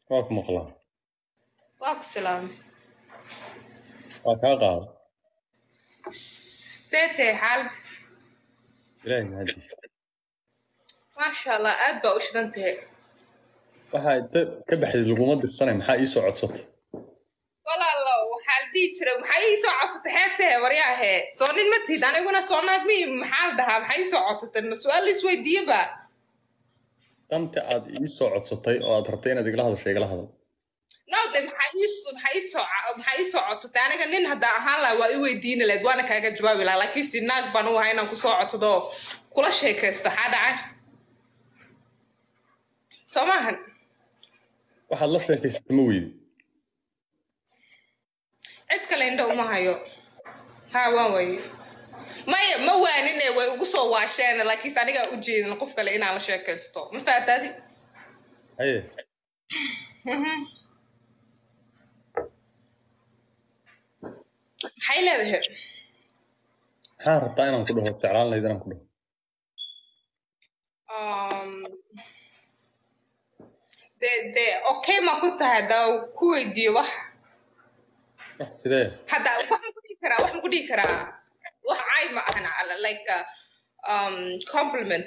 waa ku maqlaa waa ku salaamay waa kaa qaada see tahay xaalad ilaahay mahadiisa maasha allah aad baa u shidan tahay waxaa inta ka baxday laguma dirsanay maxaa ii soo codsata walaalo waxaa la dhihi jiray maxaa ii soo codsatay xeed tahay waryaahe soo nin ma tihid aniguna soo naag mi maxaa la dhahaa maxaa ii soo codsatay ma su-aal la isweydiiyeba danta aad ii soo codsatay oo aad rabtay inaad igala hadasho igala hadal no de maxaa ii maxaa ii soo maxaa ii soo codsatay aniga nin haddaan ahaan lahaa waa i weydiini lahayd waana kaaga jawaabi lahaa laakiin si naag baan u ahaa inaan kusoo codsado kula sheekaysto xaa dhacay soo maahan waxaad la sheekaysata ma weydi cid kale indho uma hayo ha waan waye maya ma waanine way ugu soo waasheen laakiinse anigaa u jeedin qof kale inaan la sheekaysto ma faataadi haye maxay leedahay maxaa rabtaa inaan ku dhaho jeclaan lahayd inaan ku dhaho Um, de de okay ma ku tahay haddaa ku weydiiyo wax wax sidee hadda waxaan ku dhihi karaa waxaan ku dhihi karaa wax caay ma ahan ala- like uh, um, compliment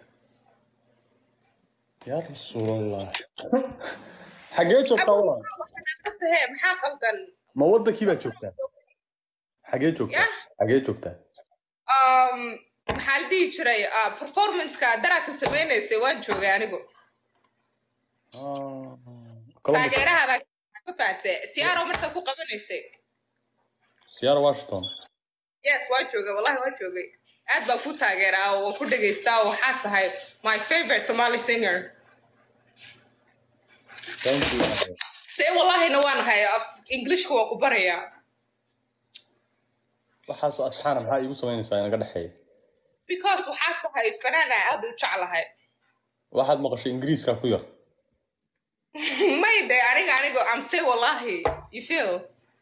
yaa rasuulallah xagee joogtaa walaal He, maxaa qaldan ma wadankii baad joogtaa xagee joogtaa Yah. xagee joogtaa um, maxaa la dhihi jiray uh, performanceka daraadka sameynaysay waan joogay anigu Ah, Columbus. taageerahaada ma fahamte siyaaro markaa ku qabanaysay Seattle Washington yes waa joogay wallahi waa joogay aad baa ku taageeraa oo waan ku dhegaystaa oo waxaa tahay my favorite somali singer thank you see wallahina waan ahay af englishka waan ku barayaa waxaasoo asxaana maxaa iigu samaynaysaa inaga dhexeeya because waxaa tahay fanaan aan aad u jeclahay waxaad maqashay ingiriiska ku yar may de aniga anigo am say wallahi you feel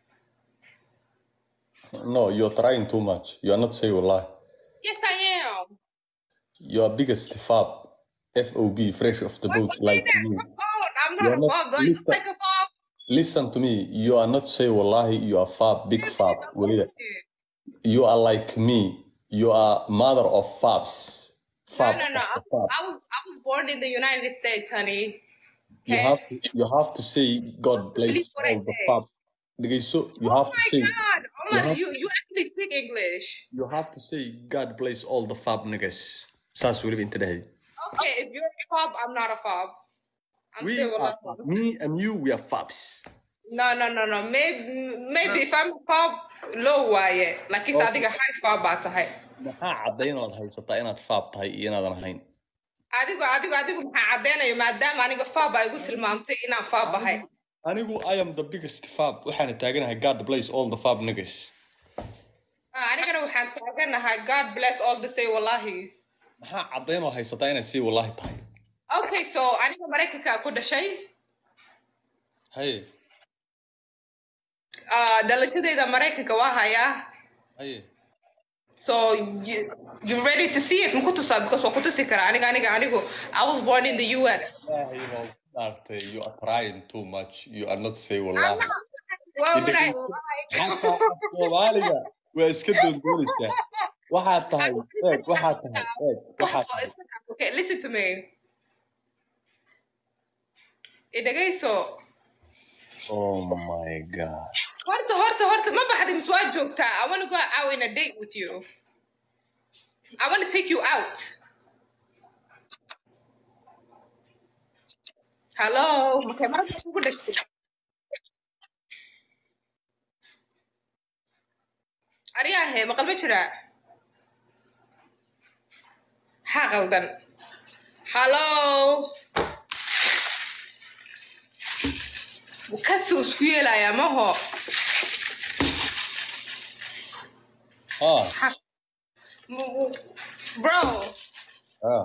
no you're trying too much you are not saying wallahi yes i am your biggest fab fob fresh off the boat like you Oh, i'm You're not a not- bob like, listen. like a bob listen to me you are not saying wallahi you are fab big fab weliba you are like me you are mother of fabs no fab no no I, of the fab. I was i was born in the united states honey you okay? have to, you have to say god bless Believe what I all the say. fab dhegeyso you oh have to my say god oh you my, have- you, you actually speak english you have to say god bless all the fab niggas saas weliba inta dhahay okay if you're a fob i'm not a fob i'm we say are, wallahi me and you we are fabs No, no, no, no. Maybe, maybe if I'm pop low waaye. Like is Okay. adiga high fab baa tahay. maxaa caddayn inaad haysataa inaad faab tahay iyo inaadan ahayn Adigu adigu adigu maxaa cadeynayo maadaama aniga fab ay igu tilmaamtay inaan fab ahay. anigu i am the biggest fab waxaana taaganahay god bless all the fab niggas Ah, Anigana waxaan taaganahay God bless all the say wallahis. maxaa caddayn oo haysataa inaad sii wallahi tahay Okay, so aniga Mareykanka ku dhashay. haye Ah, dhalashadayda Mareykanka waa hayaa. haye So you, you ready to see it? Muku tusaa because waa ku tusi karaa aniga aniga anigu I was born in the US. Ilaahay baa ku dhaartay, you are trying too much you are not say I'm wallahi not. Why would I lie? xataa af soomaaliga waa iska dooddoonaysaa waxaad tahay eeg waxaad tahay eeg waxaad tahay Okay, listen to me. Idagayso. oh my god Horta, horta, horta, ma baxday mise waa joogtaa. I want to go out in a date with you. I want to take you out. Hello, makay marada kugu dhashay. Aryaahe, maqal ma jiraa? Maxaa qaldan? Hello. Kasuu isku yeelayaa maho. ah Bro. ah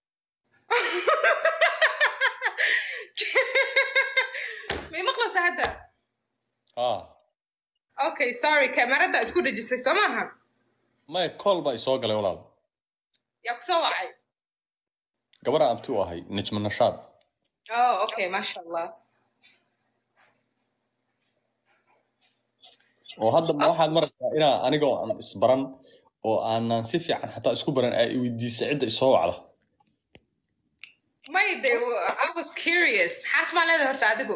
May maqlaysaa hadda? ah Okay, sorry, kamarada isku dhejisay soo maaha? may call baa isoo galay walaal Yaa ku soo wacay? gabadha abti u ahay najma nashaad Oh, okay, masha Allah. oo hadda ma waxaad maraysaa inaa anigoo aan isbaran oo aanan si fiican xataa isku baran aa iweydiisa cidda isoo wacda may de i was curious xaas maa leedahay horta adigu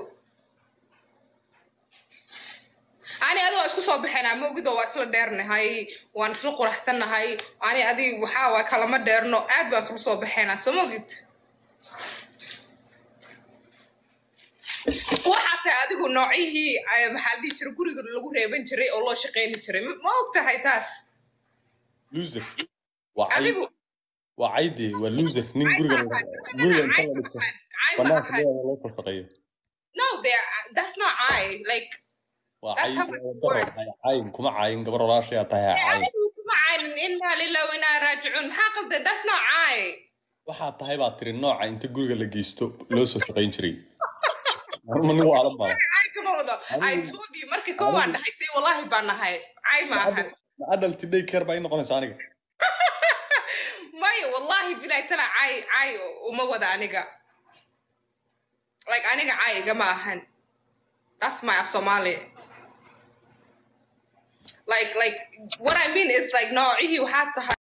ani adigo waa isku soo baxaynaa ma ogido waa isla dheernahay waan isla quraxsannahay ani adi waxaa waa kalama dheerno aad baan isla soo baxaynaa soo ma ogid waxaa tahay adigu noocyihii eh, maxaa la dhihi jiray guriga lagu reeban jiray oo loo shaqayni jiray ma ma og tahay taas loser waa cay adigu waa cayde waa loser nin guriga guriga inta la dhigto banaanka dhinaca loo falfaqeeyo no they that's not I like waa That's cay how it waa daro tahay cayin kuma cayin gabar walaashayaa tahay ha cayin anigu kuma caynin inaa lillahi wa inaa raajicuun maxaa qaldan that's not I waxaa tahay baa tiri nooca inta guriga la geysto loo soo shaqayn jiray marma nin waalan baa cay kama wado I Anigu- told you markii koo waan dhahay say wallahi baan nahay cay ma ahan ma adult day care baa ii noqonaysa aniga maya wallahi bilahi tala cay cay uma wada aniga like aniga cay igama ahan that's my af somali like like what I mean is like noocihii waxaa tahay